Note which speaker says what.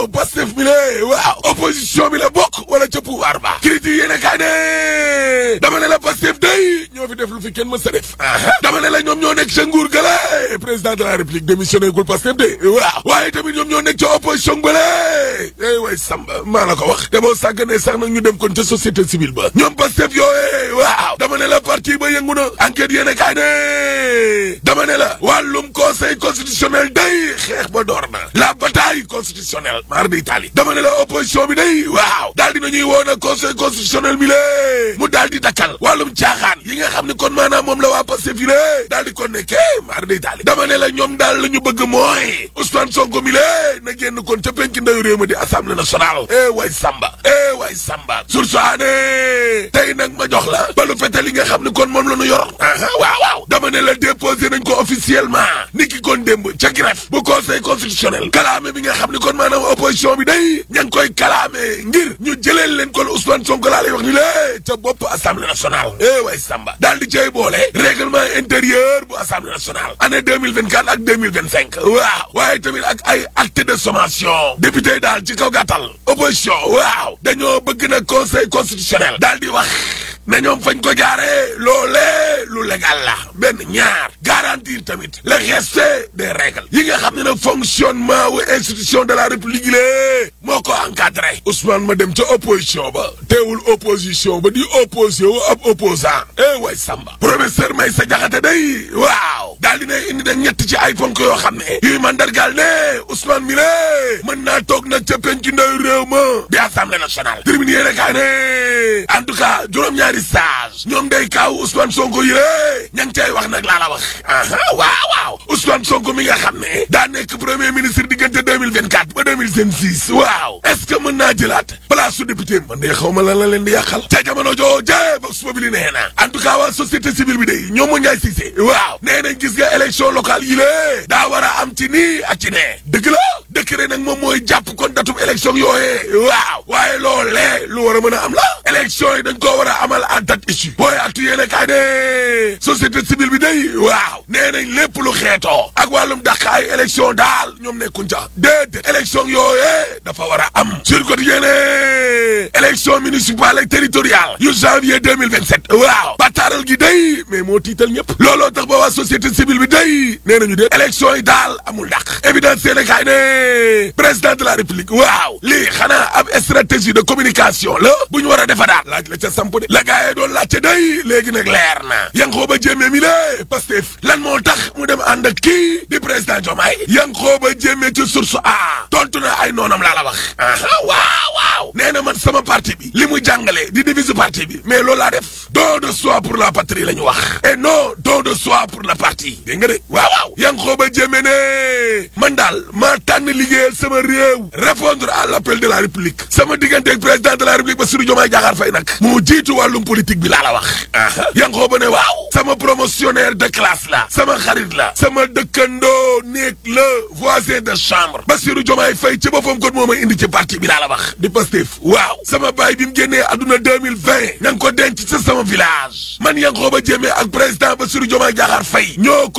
Speaker 1: yow Pastef mi le waaw opposition bi la bokk wala ca pouvoir ba critique yéene kaay ne dama ne la Pastef day ñoo fi def lu fi kenn mës a def dama ne la ñoom ñoo nekk ca nguur gala président de la république démissionné gul Pastef de waaw waaye tamit ñoom ñoo nekk ca opposition bale eh way Samba maa la ko wax te boo sàgganee sax nag ñu dem kon ca société civile ba ñoom Pastef yooye waaw dama ne la parti ba yëngu na enquête yéene kaay ne dama ne la wàllum conseil constitutionnel day xeex ba door na la bataille constitutionnelle mar di Italie dama ne la opposition bi day waaw daal dina ñuy woon a conseil constitutionnel bi lée mu daal di dakkal wàllum caaxaan yi nga xam ne kon maanaam moom la waa Pastef yi lée daal di kon nekkee mar di Italie dama ne la ñoom daal la ñu bëgg mooy Ousmane Sonko mi lée na génn kon ca penc ndayu réew mi di assemblée nationale eh way Samba eh way Samba sursoane tey nag ma jox la balu fete li nga xam ne kon moom la ñu yor aha waaw waaw dama ne la déposé nañ ko officiellement ni ki kon démb ca greffe bu conseil constitutionnel kalaame bi nga xam ne kon maanaam opposition bi day ña ngi koy kalaame ngir ñu jëleel leen kon Ousmane Sonko laa lay wax ni lée ca bopp assemblée nationale eh way Samba daal di cay boole règlement intérieur bu assemblée nationale année 2024 ak 2025 waaw waaye tamit ak ay acte de sommation député daal ci kaw gàttal opposition waaw dañoo bëgg na conseil constitutionnel daal di wax na ñoom fañ ko jaaree loolee lu légal la benn ñaar garantir tamit le respect des règles yi nga xam ne nag fonctionnement wu institution de la république lée moo ko encadré Ousmane ma dem ca opposition ba teewul opposition ba di opposé wu ab opposant eh way Samba professeur Maysa Jaxate day waaw daal dina indi na ñett ci ay ponk yoo xam ne yuy mandargaal ne Ousmane mi lée mën naa toog nag ca penc ndaw réew ma di assemblée nationale terminé yéene kaa ne en tout cas juróom-ñaari sage ñoom day kaaw Ousmane Sonko yi lée ña ngi cay wax nag laa la wax aha waaw waaw Ousmane Sonko mi nga xam ne daa nekk premier ministre diggante 2024 ba 2026 waaw est-ce que mën naa jëlaat place su député man de xaw ma lan la leen di yàqal ca jamono jooje Vox Populi nee na en tout cas waa société civile bi day ñoom mu Ndiaye Cissé waaw nee nañ gis nga élection locale yi lée daa war a am ci nii ak ci nee dëgg la décret nag moom mooy jàpp kon datum élection yooyee waaw waaye loolee lu war a mën a am la élection yi dañ koo war a amal en date issue booy actu yéene kaay ne société civile bi day waaw nee nañ lépp lu xeetoo ak wàllum dàq ay élection daal ñoom nekkuñ ca déedéet élection yooyee dafa war a am sur quotidien élection municipale ak territoriale yu janvier 2027 waaw bataaral gi day mais moo tiital ñëpp looloo tax ba waa société civile bi day nee nañu de élection yi daal amul dàq évidence seene kaay ne président de la république waaw lii xanaa ab stratégie de communication la bu ñu war a defa daal laaj la ca samp de la gaayee doon laajte day léegi nag leer na Yankhoba Diémé mi lée Pastef lan moo tax mu dem ànd ak kii di président Diomaye Yankhoba Diémé ci source a tontu na ay noonam laa la wax aha waaw waaw nee na man sama parti bi li mu jàngale di divise parti bi mais loolu laa def don de soi pour la patrie la ñu wax et non don de soi pour le parti dégg nga de waaw waaw Yankhoba Diémé ne man daal maa tànn liggéeyal sama réew répondre à l'appel de la république sama diggante ak président de la république Bassirou Diomaye Diakhar Faye nag moo jiitu wàllum politique bi laa la wax aha Yankhoba ne waaw sama promotionnaire de classe la sama xarit la sama dëkkandoo néeg la voisin de chambre Bassirou Diomaye Faye ci boppam kon moo may indi ci parti bi laa la wax di Pastef waaw sama baay bi mu génnee adduna 2020 na nga ko denc sa sama village man Yankhoba Diémé ak président Bassirou Diomaye Diakhar Faye ñoo